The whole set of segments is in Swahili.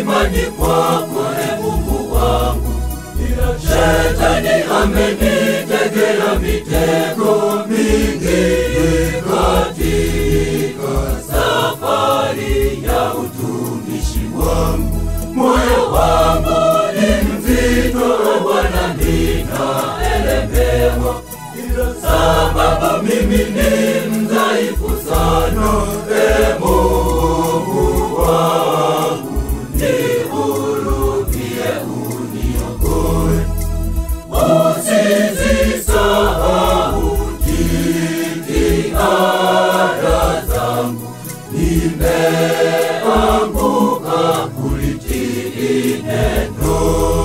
imani kwako, e Mungu wangu, ila shetani amenitegea mitego mingi katika safari ya utumishi wangu. Moyo wangu ni mzito, Bwana, ninaelemewa, ila sababu mimi ni mdhaifu sana. E Mungu wangu, nihurumie, uniokoe, usizisahau jitihada zangu, nimeanguka kulitii neno.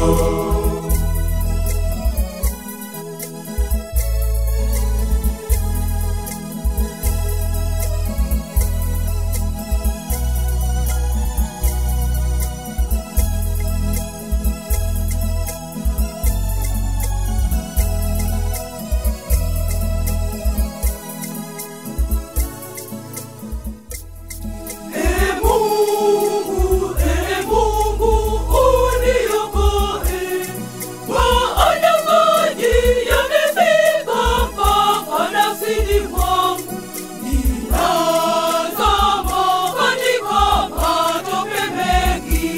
E Mungu, e Mungu, uniokoe. Maana maji yamefika mpaka nafsini mwangu. Ninazama katika matope mengi.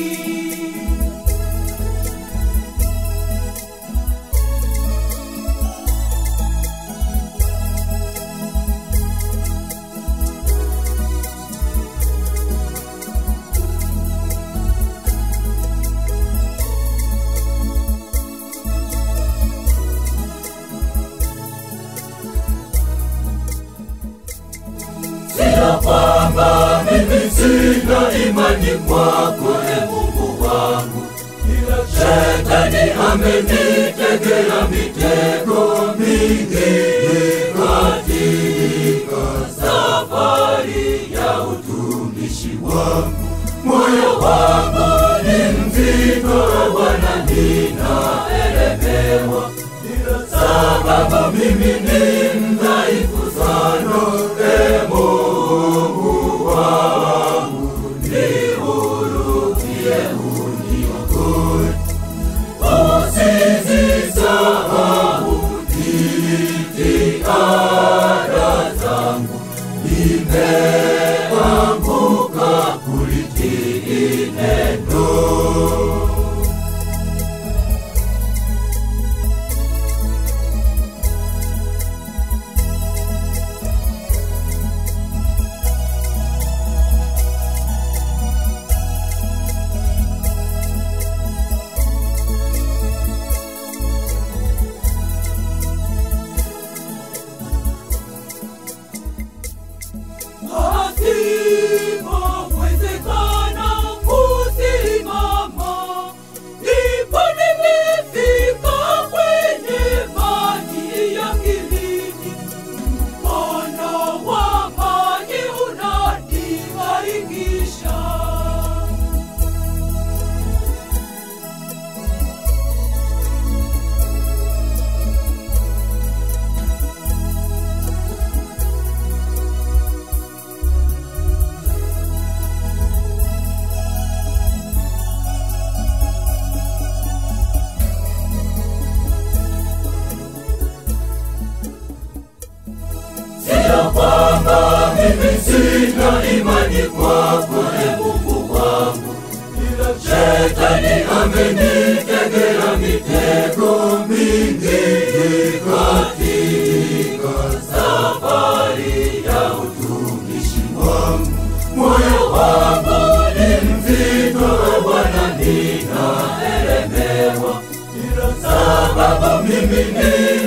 Sio kwamba mimi sina imani kwako, e Mungu wangu, ila shetani amenitegea mitego mingi katika safari ya utumishi wangu. Moyo wangu ni mzito, Bwana, ninaelemewa, ila sababu mimi ni mdhaifu sana. E Mungu wangu, nihurumie, uniokoe, usizisahau jitihada zangu, nimeanguka kulitii neno. Pasipowezekana kusimama, ndipo nimefika kwenye maji ya kilindi. Mkono wa maji unanibarikisha. Sio kwamba mimi sina imani kwako, e Mungu wangu, ila shetani amenitegea mitego mingi katika safari ya utumishi wangu. Moyo wangu ni mzito, Bwana, ninaelemewa, ila sababu mimi ni